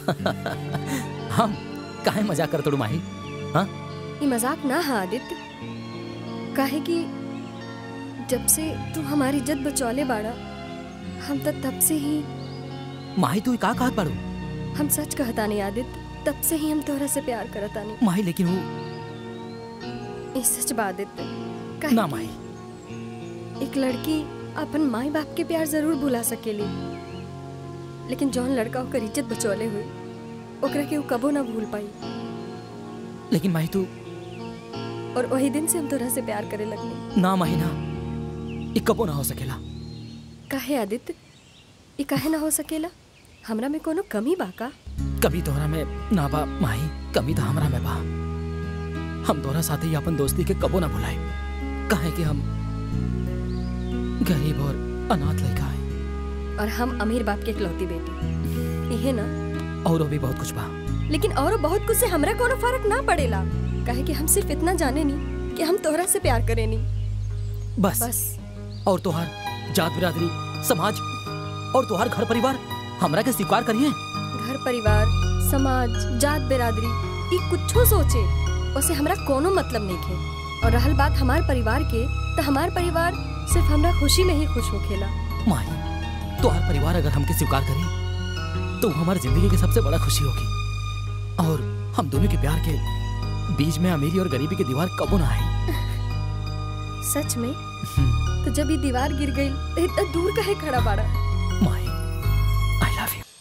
Speaker 9: हम काहे मजाक कर तोड़ू माही हाँ
Speaker 12: ये मजाक ना है आदित्य काहे कि जब से तू हमारी इज्जत बचौले बाड़ा हम तो तब से ही
Speaker 9: माही तू ई का कहत बाड़ू
Speaker 12: हम सच कहता नहीं आदित्य तब से ही हम तोहरा से प्यार करता नहीं
Speaker 9: माही लेकिन वो
Speaker 12: ये सच बा आदित्य
Speaker 9: ना माही
Speaker 12: एक लड़की अपन माई बाप के प्यार जरूर भुला सकेली लेकिन जौन लड़का ओकर इज्जत बचौले हुई ओकरा के ऊ कबो ना भूल पाई
Speaker 9: लेकिन माही तू
Speaker 12: और वही दिन से हम तोरा से प्यार करे लगनी
Speaker 9: ना माही ना ई कबो ना हो सकेला
Speaker 12: काहे आदित्य ये काहे ना हो सकेला हमरा में कोनो कमी बा का
Speaker 9: कभी तोहरा में ना बा माही कमी तो हमरा में बा हम तोहरा साथे ही अपन दोस्ती के कबो ना भुलाए काहे कि हम गरीब और अनाथ लड़का है
Speaker 12: और हम अमीर बाप के इकलौती बेटी इहे ना
Speaker 9: और भी बहुत कुछ बा
Speaker 12: लेकिन और बहुत कुछ से हमरा कोनो फर्क ना पड़ेला काहे कि हम सिर्फ इतना जाने नहीं कि हम तोहरा से प्यार करे नहीं
Speaker 9: बस
Speaker 12: बस
Speaker 9: और तोहार जात बिरादरी समाज और तोहार घर परिवार हमरा के स्वीकार करिए
Speaker 12: घर परिवार समाज जात बिरादरी ई कुछो सोचे उसे हमरा कोनो मतलब नहीं खे और रहल बात हमार परिवार के तो हमार परिवार सिर्फ हमरा खुशी में ही खुश होखेला
Speaker 9: माही तोहार परिवार अगर हमके स्वीकार करे तो वो हमारी जिंदगी की सबसे बड़ा खुशी होगी और हम दोनों के प्यार के बीच में अमीरी और गरीबी की दीवार कबो ना आई
Speaker 12: सच में तो जब ये दीवार गिर गई तो इतना दूर काहे खड़ा बाड़ा
Speaker 9: Mahi I love you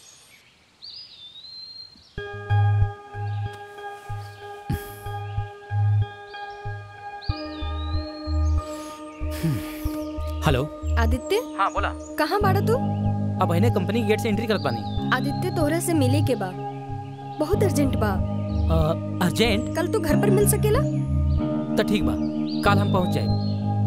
Speaker 9: hello
Speaker 12: Aditya
Speaker 9: हाँ बोला
Speaker 12: कहाँ बाड़ा तू
Speaker 9: अब इन्हें कंपनी गेट से एंट्री करत बानी
Speaker 12: आदित्य तोहरा से मिले के बा बहुत अर्जेंट बा
Speaker 9: अर्जेंट
Speaker 12: कल तू घर पर मिल सकेला
Speaker 9: तो ठीक बा कल हम पहुंच जाए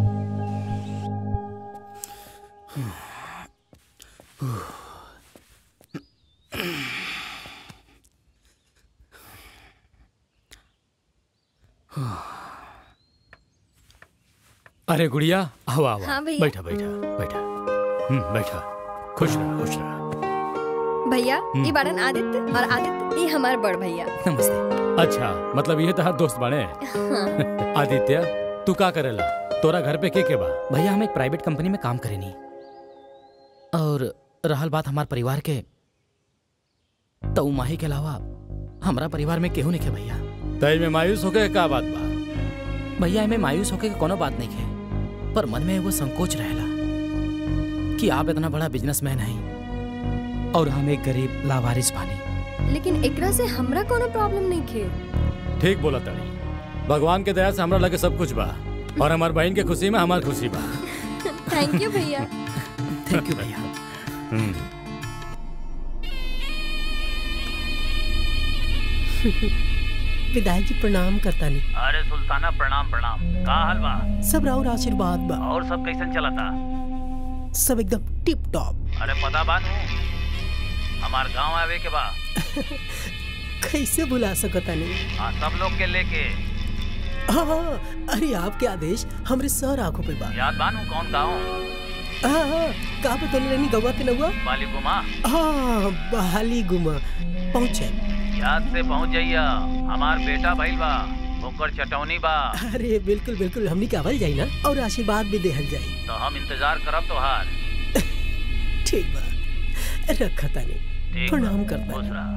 Speaker 13: अरे गुड़िया आओ आओ
Speaker 12: हाँ भैया।
Speaker 13: बैठा बैठा बैठा हम्म बैठा खुश रह खुश रह
Speaker 12: भैया
Speaker 13: हम्म।
Speaker 12: ये बाड़न आदित्य और आदित्य ये हमार बड़ भैया
Speaker 9: नमस्ते
Speaker 13: अच्छा मतलब ये तहार दोस्त बने
Speaker 12: हाँ।
Speaker 13: आदित्य तू का करेला तोरा घर पे के के बा
Speaker 9: भैया हम एक प्राइवेट कंपनी में काम करेनी और रहल बात हमार परिवार के तो माही के अलावा हमारा परिवार में केहू नहीं खे भैया
Speaker 13: तय में मायूस होके का बात बा
Speaker 9: भैया हमें मायूस होके के कोनो बात नहीं है पर मन में एगो संकोच रहेला कि आप इतना बड़ा बिजनेसमैन हैं और हम एक गरीब लावारिस बानी
Speaker 12: लेकिन एकरा से हमरा कोनो प्रॉब्लम नहीं खे
Speaker 13: ठीक बोला तड़ी भगवान के दया से हमरा लगे सब कुछ बा और हमार बहन के खुशी में हमार खुशी बा
Speaker 12: थैंक यू भैया
Speaker 9: थैंक यू भैया
Speaker 6: विधायक जी प्रणाम करता नहीं
Speaker 4: अरे सुल्ताना प्रणाम प्रणाम का हाल बा
Speaker 6: सब राउर आशीर्वाद बा
Speaker 4: और सब कैसन चला था
Speaker 6: सब एकदम टिप टॉप
Speaker 4: अरे पता बात हमार गांव आवे के बा
Speaker 6: कैसे बुला सकता नहीं
Speaker 4: हाँ सब लोग के लेके
Speaker 6: हाँ हाँ, अरे आपके आदेश हमरे सर आंखों पे बा
Speaker 4: याद बानू कौन गाँव
Speaker 6: हाँ हाँ का बदल रहनी गवा के नहुआ
Speaker 4: बाली गुमा
Speaker 6: हाँ बहाली गुमा पहुँचे
Speaker 4: याद से पहुंच जाइया हमार बेटा भइल बा ओकर चटौनी बा
Speaker 6: अरे बिल्कुल बिल्कुल हमनी के आवल जाई ना और आशीर्वाद भी देहल जाई
Speaker 4: तो हम इंतजार करब तोहार
Speaker 6: ठीक बा रखा तानी
Speaker 4: ठीक
Speaker 6: प्रणाम
Speaker 4: बा,
Speaker 6: करता
Speaker 4: खुश रह।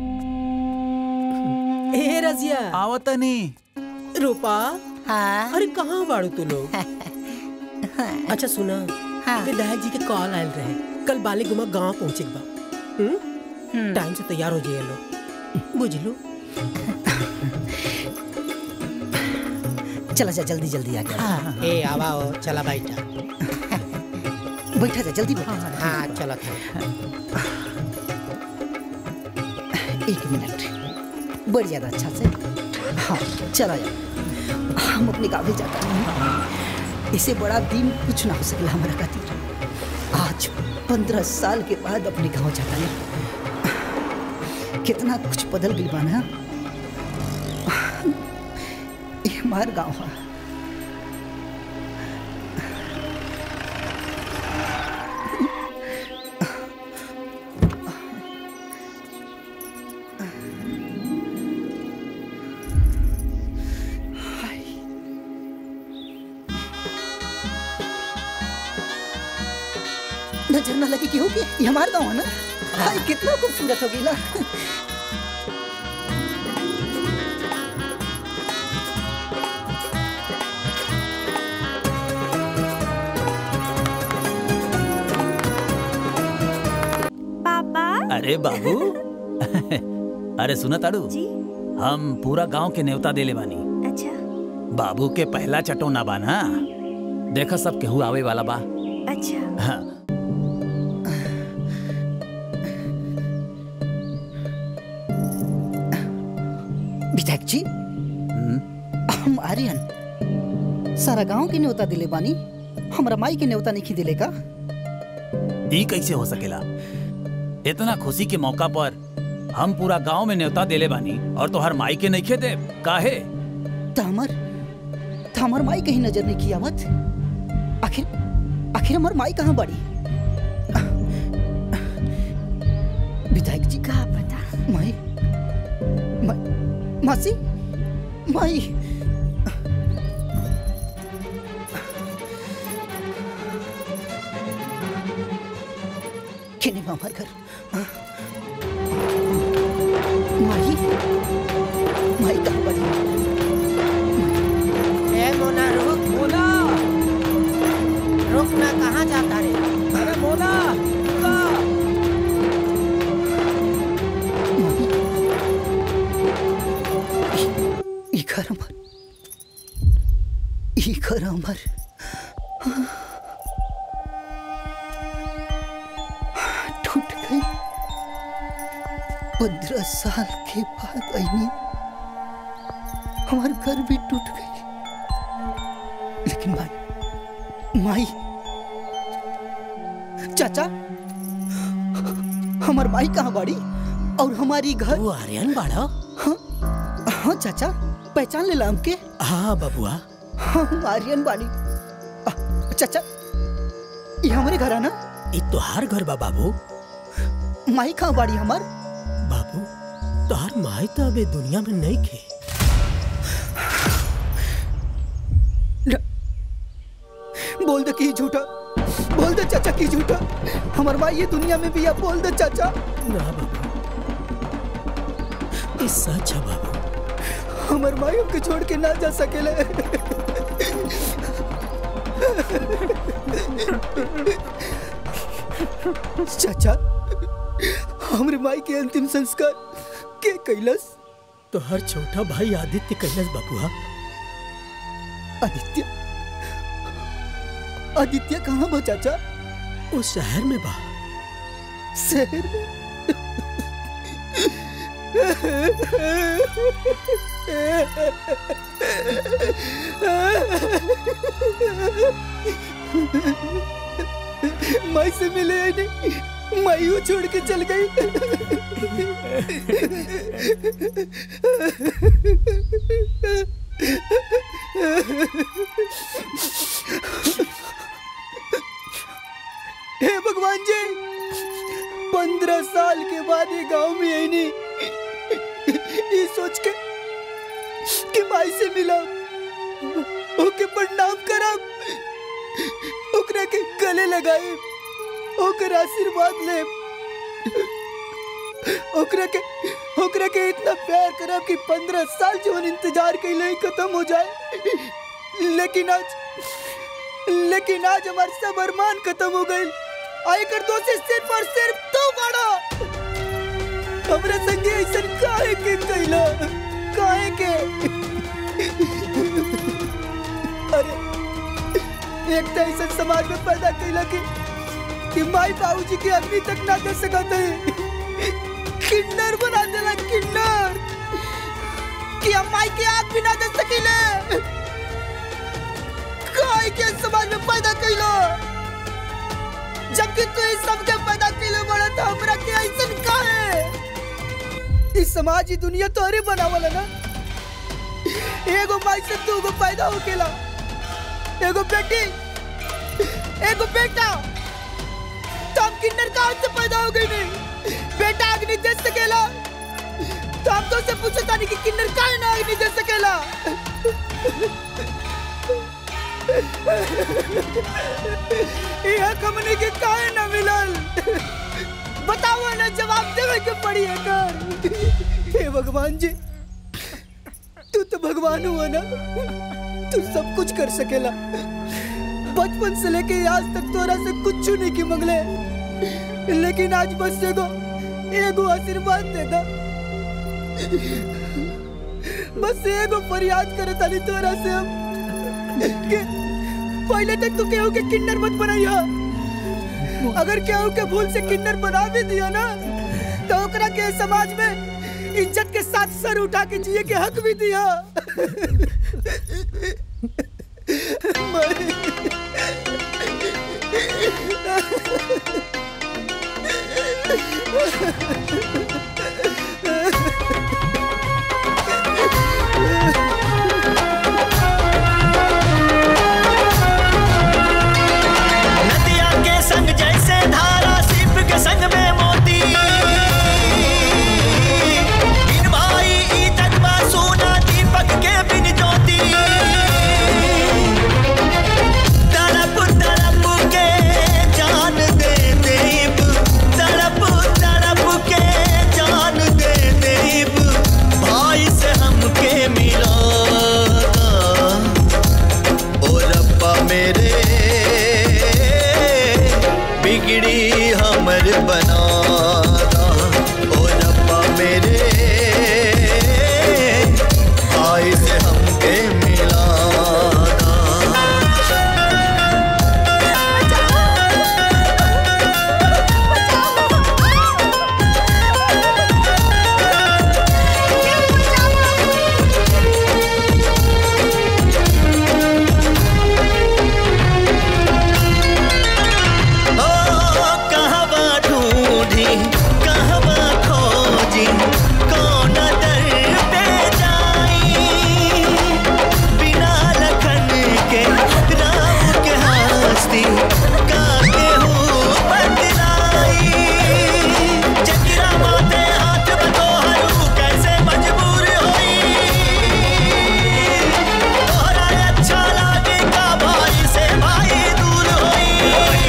Speaker 6: ए रजिया
Speaker 4: आवतनी
Speaker 6: रूपा हाँ अरे कहाँ बाड़ू तू लोग अच्छा सुना विधायक जी के कॉल आयल रहे कल बाली गुमा गांव पहुंचे बा हम्म? टाइम से तैयार हो जाइए लो बुझ लो
Speaker 7: चला जा जल्दी जल्दी आ गया
Speaker 6: ए आवाओ चला बैठा
Speaker 7: बैठा जा जल्दी बैठा जा।
Speaker 6: हाँ चला था
Speaker 7: एक मिनट बढ़ ज्यादा अच्छा से हाँ चला जा हम अपने गाँव भी जाता नहीं इससे बड़ा दिन कुछ ना हो सकेला हमारा खातिर आज पंद्रह साल के बाद अपने गाँव जाता नहीं कितना कुछ बदल गई बाना ये हमार गाँव है नजर ना लगे कि होगी ये हमारा गाँव है ना हाय कितना खूबसूरत हो गई ना
Speaker 5: पापा
Speaker 4: अरे बाबू अरे सुना ताड़ू हम पूरा गांव के न्योता देले बानी
Speaker 5: अच्छा
Speaker 4: बाबू के पहला चटोना बा ना देखा सब केहू आवे वाला बा
Speaker 5: अच्छा
Speaker 4: हाँ
Speaker 7: विधायक जी हम आर्यन सारा गांव के न्योता दिले बानी हमरा माई के न्योता नहीं दिले का
Speaker 4: ई कैसे हो सकेला इतना खुशी के मौका पर हम पूरा गांव में न्योता देले बानी और तोहर माई के नहीं दे काहे
Speaker 7: तो हमर तो हमर माई कहीं नजर नहीं की आवत आखिर आखिर हमर माई कहाँ बड़ी विधायक जी
Speaker 5: कहा पता
Speaker 7: माई मा, मासी माई केने बा हमार घर हाँ? माई माई कहाँ बड़ी
Speaker 6: ए मोना रुक मोना रुक ना कहाँ जाता रे अरे मोना
Speaker 7: ई घर हमर ई घर हमर टूट गई पंद्रह साल के बाद आईनी हमार घर भी टूट गई लेकिन माई माई चाचा हमार माई कहाँ बाड़ी और हमारी घर
Speaker 6: वो आर्यन बाड़ा
Speaker 7: हाँ हाँ चाचा पहचान ले हमके
Speaker 6: हाँ बबुआ
Speaker 7: हाँ हम आर्यन बानी आ, चाचा ये हमारे घर है ना
Speaker 6: ये तोहार घर बा बाबू
Speaker 7: माई कहाँ बाड़ी हमार
Speaker 6: बाबू तोहार माई तो अबे दुनिया में नहीं खे
Speaker 7: बोल दे कि झूठा बोल दे चाचा की झूठा हमार माई ये दुनिया में भी है बोल दे चाचा
Speaker 6: ना बाबू ये सच है बाबू
Speaker 7: हमार माई हमके छोड़ के ना जा सकेले चाचा हमरे माई के अंतिम संस्कार के कैलस
Speaker 6: तो हर छोटा भाई आदित्य कैलाश बबुआ
Speaker 7: आदित्य आदित्य कहाँ बा चाचा
Speaker 6: वो शहर में बा
Speaker 7: शहर में माई से मिले या नहीं माई वो छोड़ के चल गई हे भगवान जी पंद्रह साल के बाद ये गांव में आई नहीं ये सोच के कि माई से मिला ओके प्रणाम करब ओकरा के गले लगाए ओकर आशीर्वाद ले ओकरा के ओकरा के इतना प्यार करब कि पंद्रह साल जीवन इंतजार के लिए खत्म हो जाए लेकिन आज लेकिन आज हमारे सब अरमान खत्म हो गए आयकर दोषी सिर्फ और सिर्फ तू बड़ा हमरा संगे ऐसा काहे के कैला काहे के अरे एक तो ऐसा समाज में पैदा कैला कि कि माई बाबूजी की अग्नि तक ना दे सकते किन्नर बना देला किन्नर कि हम माई की आग भी ना दे सकीले काहे के समाज में पैदा कैला जबकि तू इस सब के पैदा कैले बड़ा तो हमरा के ऐसन काहे इस समाज ही दुनिया तो अरे बनावला ना एगो माई से तू गो पैदा हो केला एगो बेटी एगो बेटा तो हम किन्नर कहाँ से पैदा हो गई नहीं बेटा अग्नि दे सकेला तो हम तो से पूछे तानी कि किन्नर काहे ना अग्नि दे सकेला यह कमने के काहे ना मिलल बताओ ना जवाब देवे के पड़ी है कर हे भगवान जी तू तो भगवान हुआ ना तू सब कुछ कर सकेला बचपन से लेके आज तक तोरा से कुछ नहीं की मंगले लेकिन आज बस एगो एगो आशीर्वाद दे दा बस एगो फरियाद करे ताली तोरा से हम कि पहले तक तू केहू के किन्नर मत बनाइया अगर केहू के भूल से किन्नर बना भी दिया ना तो ओकरा के समाज में इज्जत के साथ सर उठा के जिए के हक भी दिया
Speaker 15: नदिया के संग जैसे धारा सीप के संग में मोती बिन भाई ई जगमा सोना दीपक के बिन ज्योति तड़प तड़प के जान दे देब तड़प तड़प के जान दे देब भाई से हमके मिला ओ रब्बा मेरे बिगड़ी हमर बनाना ओ रब्बा मेरे भाई से हमके मिलाना ओ कहवा ढूंढी कहवा खोजी कौन दर पे जाई बिना लखन के राम के हस्ती का केहू बदलाई जकरा माथे हाथ बतोहरू कैसे मजबूर होई तोहरा अच्छा लागे का भाई से भाई दूर होई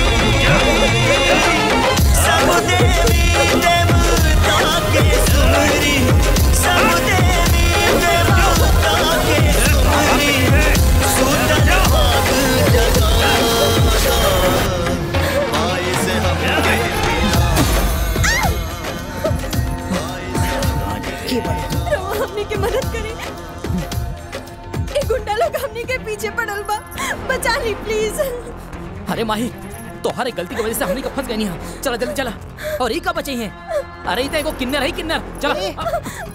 Speaker 15: सब देवी देवता के सुमरी सब देवी देवता के सुमरी सुतन भाग जगाना भाई से हमके
Speaker 2: रवा हमने की मदद करी ये गुंडा लोग हमने के पीछे पड़ल बा बचा ली प्लीज
Speaker 9: अरे माही तोहरे गलती की वजह से हमनी का फंस गई नहीं हम चला जल्दी चला और ई का बचे हैं अरे ई तो एगो किन्नर है किन्नर चला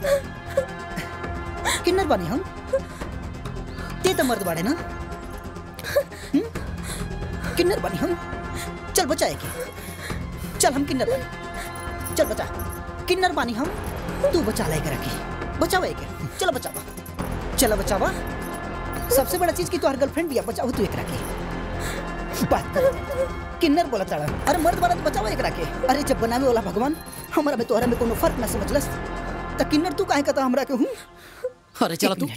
Speaker 7: किन्नर बानी हम ते तो मर्द बाड़े ना हम्म? किन्नर बानी हम चल बचाए के चल हम किन्नर बानी चल बचा किन्नर बानी हम तू बचा ले के रखी बचावा के चल बचावा चल बचावा सबसे बड़ा चीज की तो हर गर्लफ्रेंड भी है बचाओ तू एक रखे बात कर किन्नर बोला ताड़ा अरे मर्द वाला तो बचावा एक रखे अरे जब बनावे वाला भगवान हमारा में तोहरा में कोनो फर्क ना समझलस त किन्नर तू काहे कहता हमरा के हूं
Speaker 9: अरे चला तू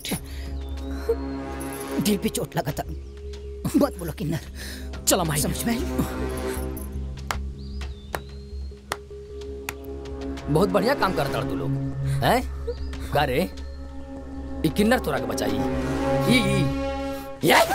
Speaker 7: दिल पे चोट लगा था मत बोलो किन्नर
Speaker 9: चला माई
Speaker 7: समझ में आई?
Speaker 14: बहुत बढ़िया काम करता तू लोग हैं का रे ई किन्नर तोरा के बचाई ई ई ये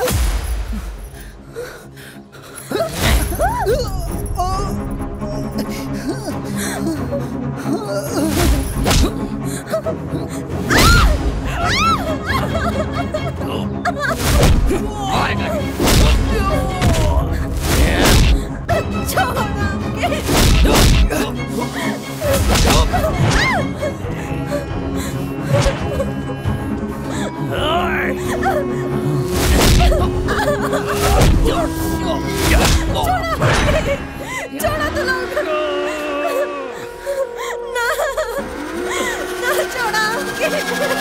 Speaker 2: छोड़ा तू लोग ना ना छोड़ा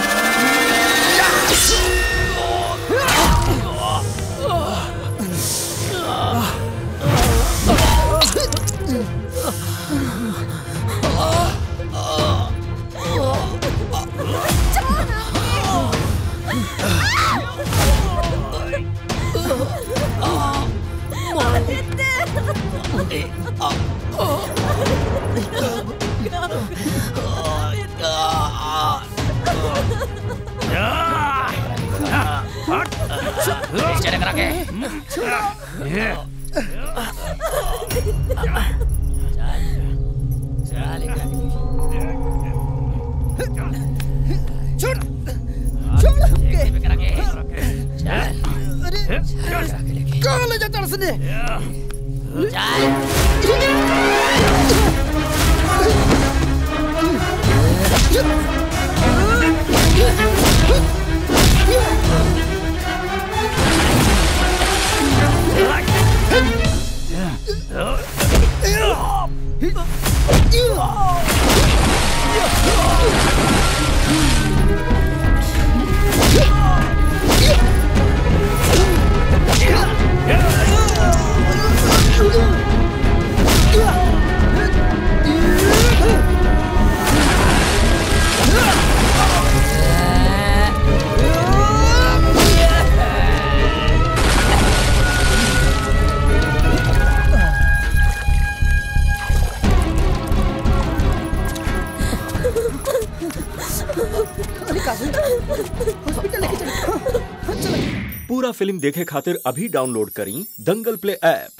Speaker 14: चले करा के
Speaker 7: छोड़ छोड़ हमके अरे कहाँ ले जाता उसने अरे काजल हॉस्पिटल लेके चल हाँ, हाँ, चल
Speaker 1: पूरा फिल्म देखे खातिर अभी डाउनलोड करी दंगल प्ले ऐप